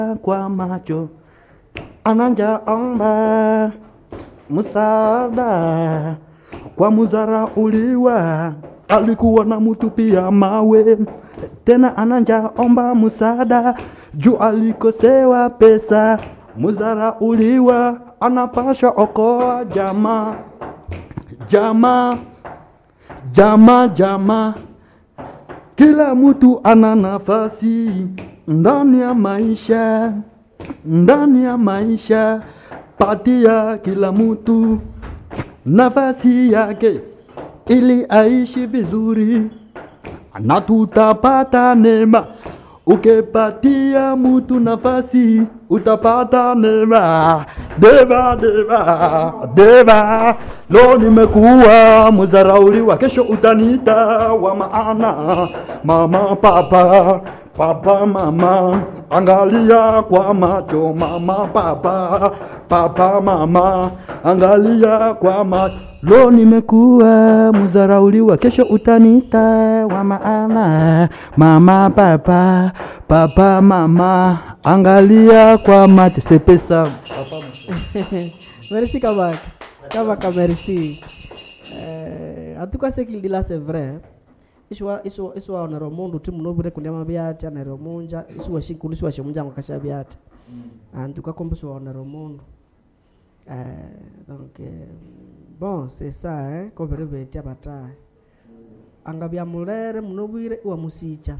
kwa macho ananja omba msaada kwa muzarauliwa alikuwa na mutupia mawe tena ananja omba msaada juu alikosewa pesa muzarauliwa anapasha okoa jamaa jamaa jamaa jamaa kila mtu ana nafasi ndani ya maisha, ndani ya maisha. Patia kila mtu nafasi yake ili aishi vizuri, na tutapata neema. Ukipatia mtu nafasi utapata neema. Deva, deva, deva, leo nimekuwa mzarauliwa, kesho utaniita wa maana. Mama, papa, papa, mama, angalia kwa macho. Mama, papa, papa, mama, angalia kwa macho. Leo nimekuwa mzarauliwa, kesho utaniita wa maana. Mama, papa, papa, mama, angalia kwa macho. C'est pesa. merci Kabak. Kabaka, merci. Euh, en tout cas, ce qu'il dit là, c'est vrai. iswa iswa iswa onero mundu ti munobire kunyama byati anero munja iswa shikulu iswa shemunja ngakasha byati antu kakomba iswa onero mundu euh, donc euh, bon c'est ça hein kobere beti abataye angabya mulere munobwire iwa musicha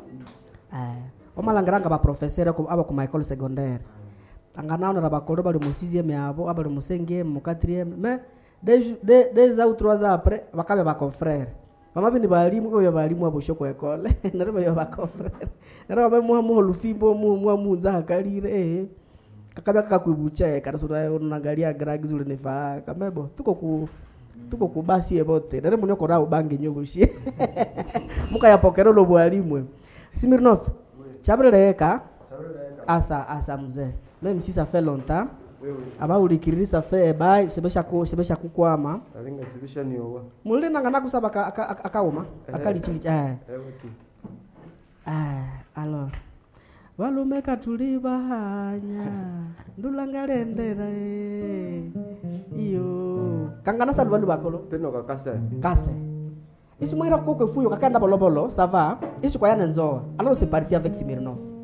eh omalangiranga abaprofesere ku- aba ku michael secondaire anganaonera bakolo bali mu 6e yabo abali mu 5e mu 4e mais des jou- des des ou trois ans après bakabe ba confrère mama bini balimu oyo balimu abo shoko ekole nare bayo ba confrère nare babe mu mu lufimbo mu mu munza hakalire eh kakabe kakakwibucha kana sura unangalia gragi zule nefa kamebo tuko ku tuko ku basi ebote nare munyo kora ubange nyogoshie mukayapokera lo bwalimu Smirnov chabreleka asa asa mzee même si ça fait longtemps aba ulikiriri ça fait ba sebesha ku sebesha kukwama alinga sibisha ni owa mulile nanga nakusaba aka- aka- aka- akauma akalichili eh ewati Ah, alors valumeka tuli bahanya ndulangalendera eh. iyo kangana sadu vandu vakolo peno kakasa kase isimwira kokwe fuyo kakanda bolobolo ça va isikwayana nzoa alors c'est parti avec Smirnov